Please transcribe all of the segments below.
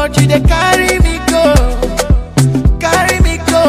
Lord, you they carry me go, carry me go.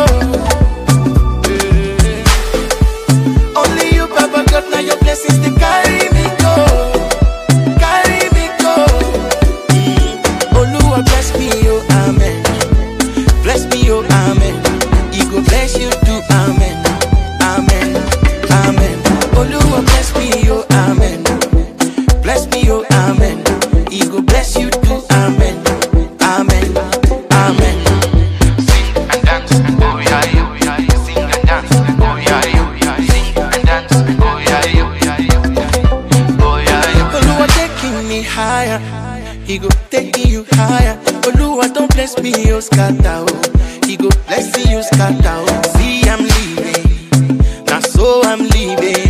Eh. Only you, Baba God, now your blessings they carry me go, carry me go. Mm. Oluwa bless me, oh amen. Bless me, oh amen. He go bless you too, amen, amen, amen. Oluwa bless me, oh amen. Bless me, oh amen. He go bless you too, amen, amen, amen. Sing and dance, oh yeah, oh yeah. Sing and dance, oh yeah, oh yeah. Sing and dance, oh yeah, oh yeah. Oh yeah, Oluwa taking me higher. He go taking you higher. Oluwa don't bless me, oh scatter. Oh. He go bless you, scatter. Oh. See, I'm leaving. Now so I'm leaving.